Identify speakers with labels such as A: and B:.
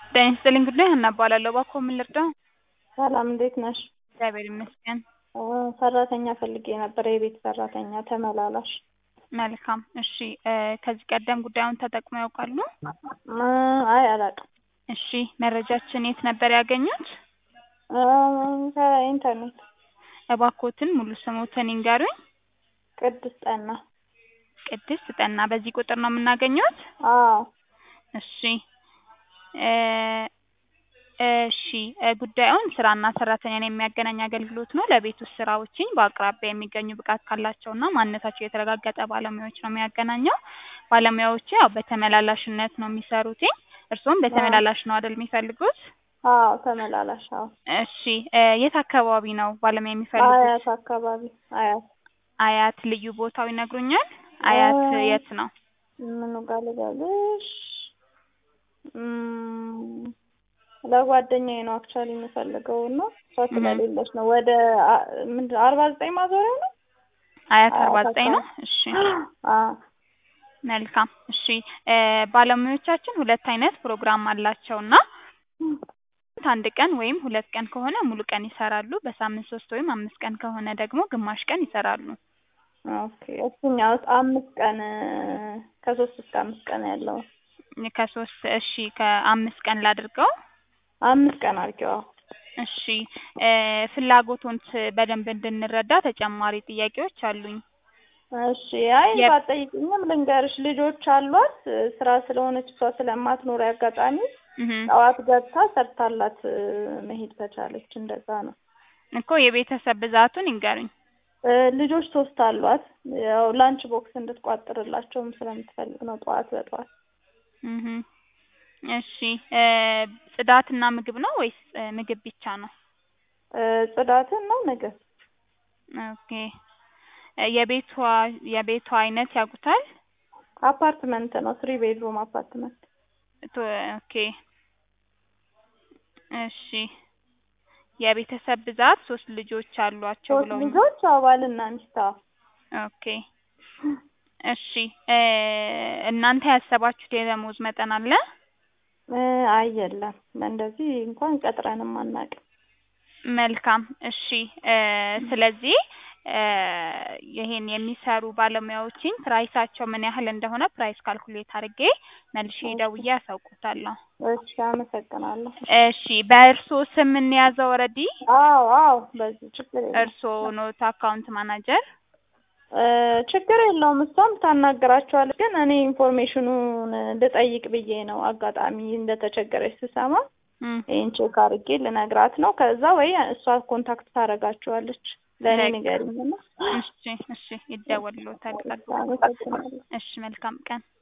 A: ጤና ይስጥልኝ ጉዳይ ሀና እባላለሁ። እባክዎ ምን ልርዳው?
B: ሰላም እንዴት ነሽ?
A: እግዚአብሔር ይመስገን።
B: እ ሰራተኛ ፈልጌ ነበር፣ የቤት ሰራተኛ ተመላላሽ።
A: መልካም እሺ። እ ከዚህ ቀደም ጉዳዩን ተጠቅመው ያውቃሉ?
B: እ አይ አላውቅም።
A: እሺ መረጃችን የት ነበር ያገኙት?
B: እ ከኢንተርኔት።
A: እባክዎትን ሙሉ ስሞትን ይንገሩኝ?
B: ቅድስት ጠና።
A: ቅድስት ጠና። በዚህ ቁጥር ነው የምናገኘዎት?
B: አዎ
A: እሺ እ እሺ እ ጉዳዩን ስራና ሰራተኛን የሚያገናኝ አገልግሎት ነው። ለቤት ውስጥ ስራዎችን በአቅራቢያ የሚገኙ ብቃት ካላቸውና ማንነታቸው የተረጋገጠ ባለሙያዎች ነው የሚያገናኘው። ባለሙያዎቹ ያው በተመላላሽነት ነው የሚሰሩት። እርስዎም በተመላላሽ ነው አይደል የሚፈልጉት?
B: አዎ ተመላላሽ። አዎ
A: እሺ እ የት አካባቢ ነው ባለሙያ የሚፈልጉት?
B: አያት አካባቢ አያት።
A: አያት ልዩ ቦታው ይነግሩኛል? አያት
B: እ
A: የት ነው?
B: ምኑ ጋር ልበልሽ? እም ለጓደኛዬ ነው አክቹዋሊ የምፈልገው እና እሷ
A: እህ
B: ስለሌለች ነው። ወደ አ- ምንድን ነው አርባ ዘጠኝ ማዞሪያ ነው
A: አያት አርባ
B: አያት
A: ዘጠኝ ነው?
B: አካባቢ።
A: እሺ
B: አዎ
A: መልካም እሺ እ ባለሙያዎቻችን ሁለት አይነት ፕሮግራም አላቸው እና አንድ ቀን ወይም ሁለት ቀን ከሆነ ሙሉ ቀን ይሰራሉ። በሳምንት ሶስት ወይም አምስት ቀን ከሆነ ደግሞ ግማሽ ቀን ይሰራሉ።
B: ኦኬ እሱኛውስ አምስት ቀን ከሶስት እስከ አምስት ቀን ያለው
A: ከሶስት እሺ ከአምስት ቀን ላድርገው።
B: አምስት ቀን አድርጌው። አዎ
A: እሺ እ ፍላጎቶን በደንብ እንድንረዳ ተጨማሪ ጥያቄዎች አሉኝ።
B: እሺ አይ
A: የ-
B: ባትጠይቂኝም ልንገርሽ ልጆች አሏት ስራ ስለሆነች እሷ ስለማትኖር አጋጣሚ
A: እህ
B: ጠዋት ገብታ ሰርታላት እ መሄድ ከቻለች እንደዛ ነው።
A: እኮ የቤተሰብ ብዛቱን ይንገሩኝ።
B: እ ልጆች ሶስት አሏት ያው ላንች ቦክስ እንድትቋጥርላቸውም ስለምትፈልግ ነው ጠዋት በጠዋት
A: እህ እሺ እ ጽዳትና ምግብ ነው ወይስ እ ምግብ ብቻ ነው?
B: እ ጽዳትን ነው ምግብ
A: ኦኬ እ የቤቷ የቤቷ አይነት ያውቁታል?
B: አፓርትመንት ነው ስሪ ቤድሩም አፓርትመንት
A: ቶ ኦኬ እሺ የቤተሰብ ብዛት ሶስት ልጆች አሏቸው
B: ሶስት
A: ብለውኝ
B: ልጆች አዎ ባልና ሚስት አዎ
A: ኦኬ እሺ እ እናንተ ያሰባችሁት የደሞዝ መጠን አለ?
B: እ አይ የለም እንደዚህ እንኳን ቀጥረንም አናውቅም።
A: መልካም እሺ እ ስለዚህ እ ይሄን የሚሰሩ ባለሙያዎችን ፕራይሳቸው ምን ያህል እንደሆነ ፕራይስ ካልኩሌት አድርጌ መልሼ
B: እሺ
A: ደውዬ አሳውቅዎታለሁ።
B: እሺ አመሰግናለሁ።
A: እሺ በእርስዎ ስም እንያዘው ኦልሬዲ?
B: አዎ አዎ በዚህ ችግር የለውም።
A: እርስዎ ኖት አካውንት ማናጀር?
B: እ ችግር የለውም እሷም ታናግራቸዋለች ግን እኔ ኢንፎርሜሽኑን ልጠይቅ ብዬ ነው አጋጣሚ እንደተቸገረች ስሰማ
A: እም
B: ይሄን ቼክ አድርጌ ልነግራት ነው ከዛ ወይ እሷ ኮንታክት ታደርጋቸዋለች ለእኔ
A: በቃ
B: ንገሪኝና
A: እሺ እሺ ይደወልልዎታል። ጠብቁ።
B: አመሰግናለሁ።
A: እሺ መልካም ቀን።